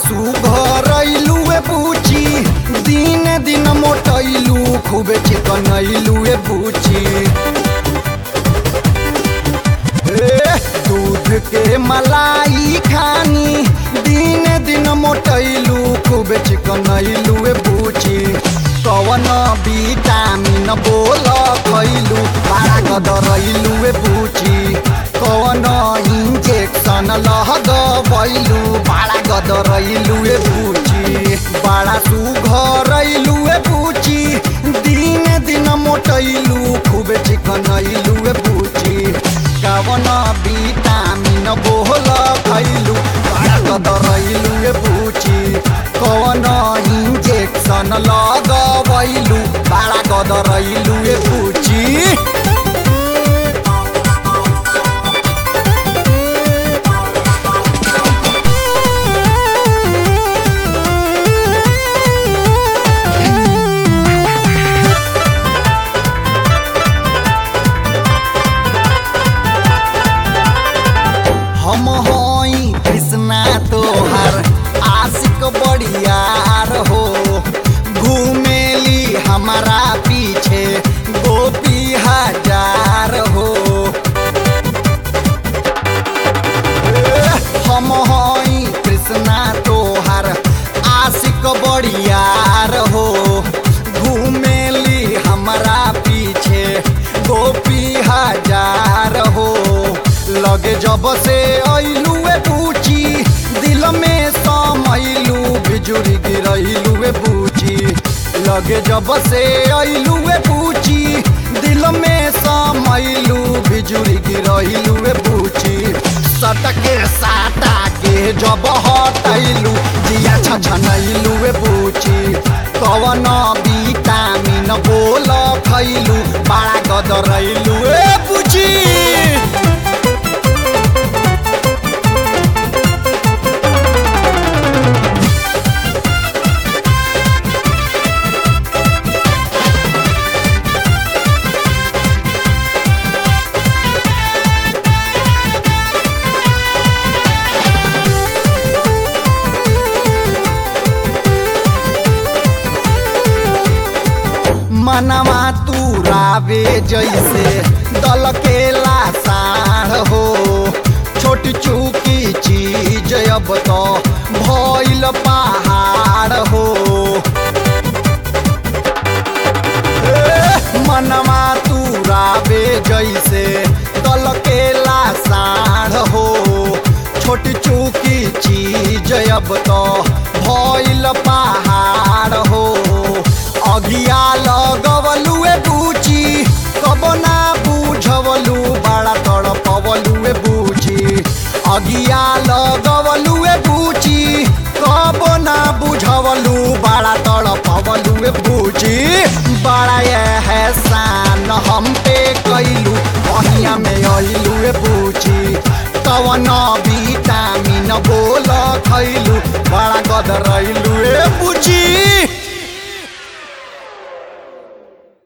सुघरैलू ए बुची दिन दिन मोटैलू खूबे चिकनैलू ए बुची ए, दूध के मलाई खानी दिन दिन मोटैलू खूबे चिकनैलू ए बुची कवन विटामिन बोल खैलू बड़ा गदरैलू ए बुची कवन इंजेक्शन लगबैलू बड़ा गदरैलू ए बुची बड़ा सुघरैलू ए बुची दिन दिन मोटैलू खूबे चिकनैलू ए बुची कवन विटामिन बोल खैलू बड़ा गदरैलू ए बुची कवन इंजेक्शन लगबैलू बड़ा गदरैलू ए बुची हम हई कृष्णा तोहर आशिक बड़ियार हो घूमेली हमारा पीछे गोपी हजार हो ए, हम हई कृष्णा तोहर आशिक बड़ियार हो घूमेली हमारा पीछे गोपी हजार हो लगे जब से ऐलू ए बूची दिल में समैलू बिजुरी गिरैलू ए बूची लगे जब से ऐलू ए बूची दिल में समैलू बिजुरी गिरैलू ए बूची सटके साटा के जब हटैलू जिया छछनैलू ए बूची कवन विटामिन बोल खैलू बड़ा गदरैलू ए बूची मनवा तू रावे जैसे दल के लासार हो छोटी चूकी चीज अब तो भइल पहाड़ हो ए, मनवा तू रावे जैसे दल के लासार हो छोटी चूकी चीज अब तो भइल पहाड़ हो अगिया लगवलू ए बूची कब ना बुझवलू बड़ा तड़पवलू ए बूची अगिया लगवलू ए बूची कब ना बुझवलू बड़ा तड़पवलू ए बूची बड़ा एहसान हम पे कैलू बहिया में अइलू ए बूची कवन विटामिन बोल खैलू बड़ा गदरैलू ए बूची